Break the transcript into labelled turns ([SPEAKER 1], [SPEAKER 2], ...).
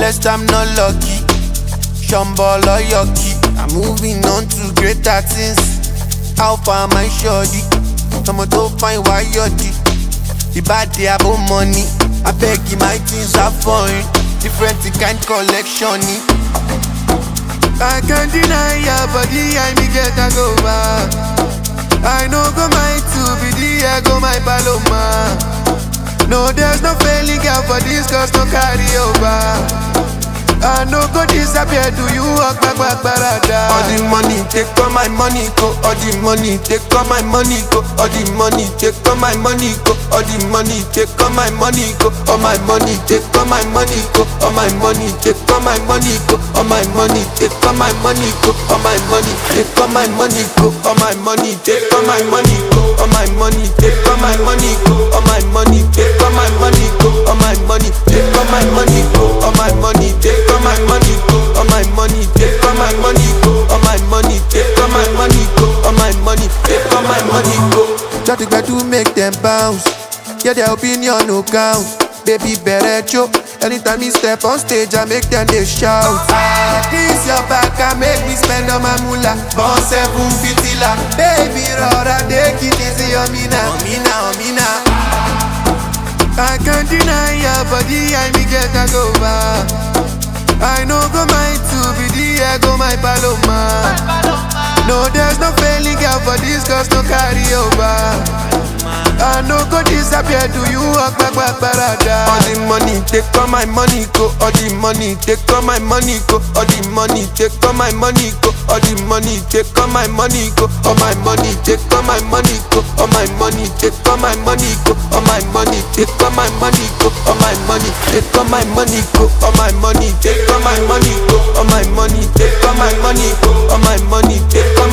[SPEAKER 1] blessed, I'm not lucky. Shambhala yucky. I'm moving on to greater things. How far my shorty? Someone to find why you're The bad day about money. I beg you, my things are foreign. Different kind collection.
[SPEAKER 2] I can't deny your body, I me get a go back. I know go my two be the ego, my paloma. No, there's no failing girl for this, cause no carry over. I no go disappear, do you walk back, back, barada?
[SPEAKER 1] All the money, take all my money, go. All the money, take all my money, go. All the money, take all my money, go. All the money, take all my money, go. All my money, take all my money, go. All my money, take all my money, go. All my money, take all my money, go. All my money, take all my money, go. All my money, take all my money, go. All my money, take all my money, go. All my money, take all my money, go. All my money, take all my money, go. All my money, take all my money, go. All my money, take all my money, go. All my money, take all my money, go. All my money, take all my money, go.
[SPEAKER 2] Try to get to make them bounce. Yeah, their opinion no count. Baby, better choke. Anytime me step on stage, I make them they shout. Ah, this your back, I make me spend on my moolah. Born seven fitila. Baby, rora, take it easy on me now.
[SPEAKER 1] On me now, on me now.
[SPEAKER 2] I can't deny your body, I me get a go back. I know go my two be the ego, my paloma. No, there's no failing girl for this, cause no carry over. I no go disappear, do you walk back, back, barada?
[SPEAKER 1] All the money, take all my money, go. All the money, take all my money, go. All the money, take all my money, go. All the money, take all my money, go. All my money, take all my money, go. All my money, take all my money, go. All my money, take all my money, go. All my money, take all my money, go. All my money, take all my money, go. All my money, take all my money, go. All my money, take all